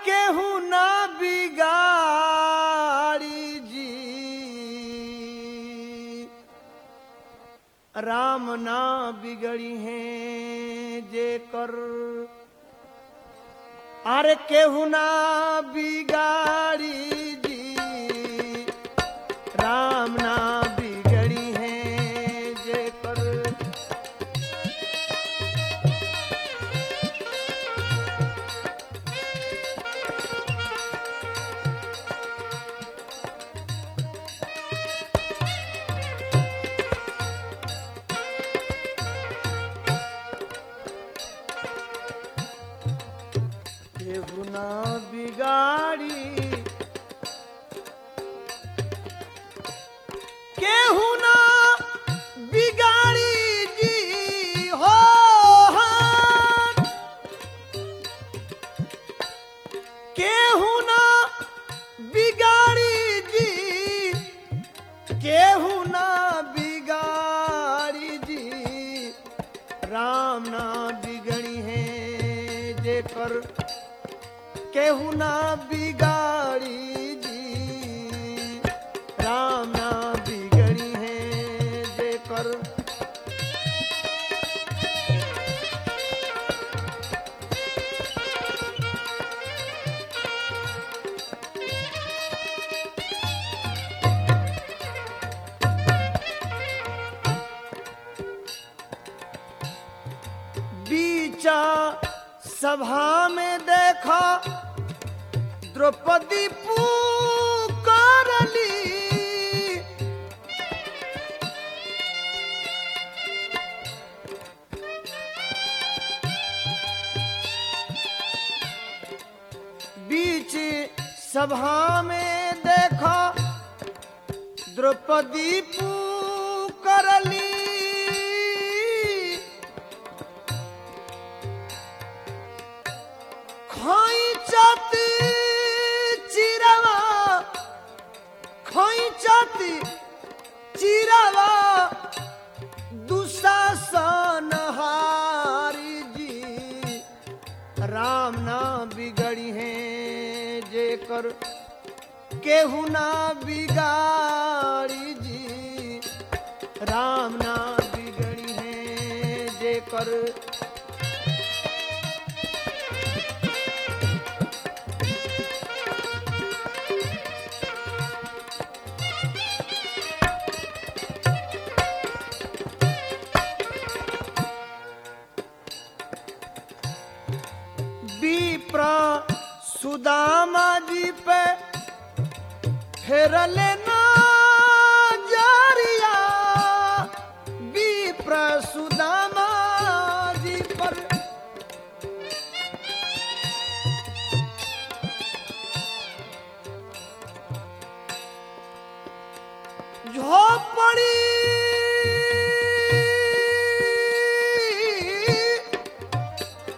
केहू ना बिगाड़ी जी राम ना बिगड़ी है जे कर अरे केहू ना बिगाड़ी जी राम ना बिगड़ी है जे कर केहू ना बिगाड़ी केहू ना बिगाड़ी जी हो हान। केहू ना बिगाड़ी जी केहू ना बिगाड़ी जी राम ना बिगड़ी है जे कर केहू ना बिगाड़ी जी राम ना बिगड़ी है जे कर बीचा सभा में देखा द्रौपदी पुकारली बीच सभा में देखा द्रौपदी पुकारली खोइचत चिरवा खोइचत चिरवा दुशासन हारी जी राम ना बिगड़ी है जे कर केहू ना बिगाड़ी जी राम ना बिगड़ी है जे कर विप्र सुदामा जी पे फेरले नजरिया विप्र सुदामा जी पर झोपड़ी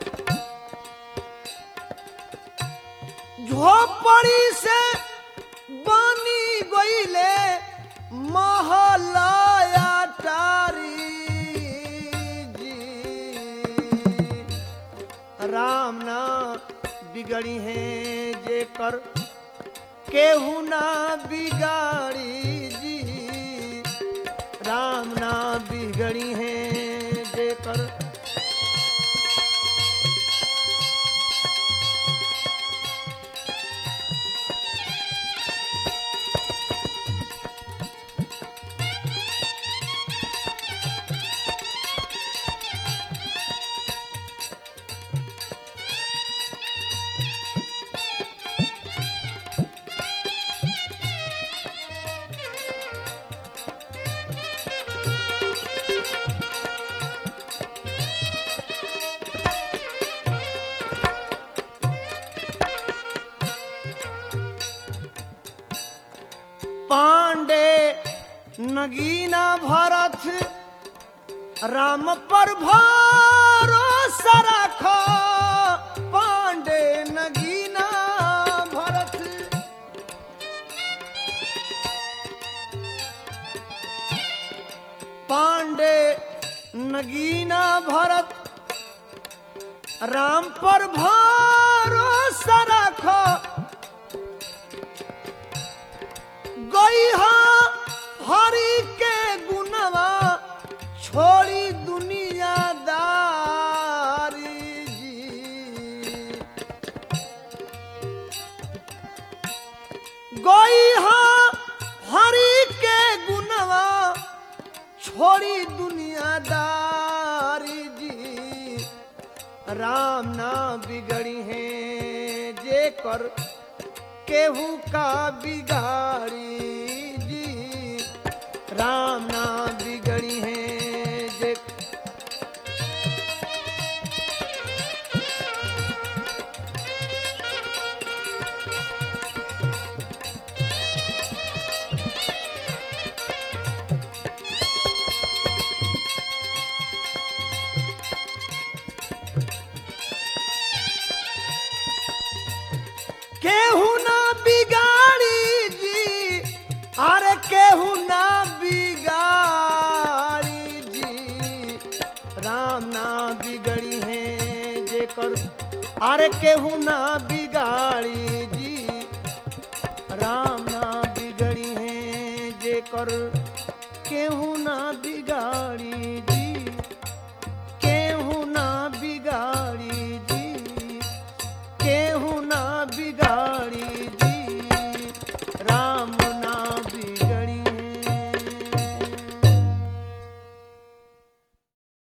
झोपड़ी से बनी गईले महलाया टारी जी राम ना बिगड़ी है जे कर केहू ना बिगाड़ी जी राम ना बिगड़ी है जे कर पांडे नगीना भरत राम पर भरोसा रख पांडे नगीना भरत पांडे नगीना भरत राम पर भरोसा गोई हाँ हरि के गुनवा छोड़ी दुनियादारी जी राम ना बिगड़ी है जे कर केहू का बिगाड़ी जी राम ना बिगड़ी है जे केहू ना बिगाड़ी जी अरे केहू ना बिगाड़ी जी राम ना बिगड़ी है जेकर अरे केहू ना बिगाड़ी जी राम ना बिगड़ी है जेकर केहू ना बिगाड़ी जी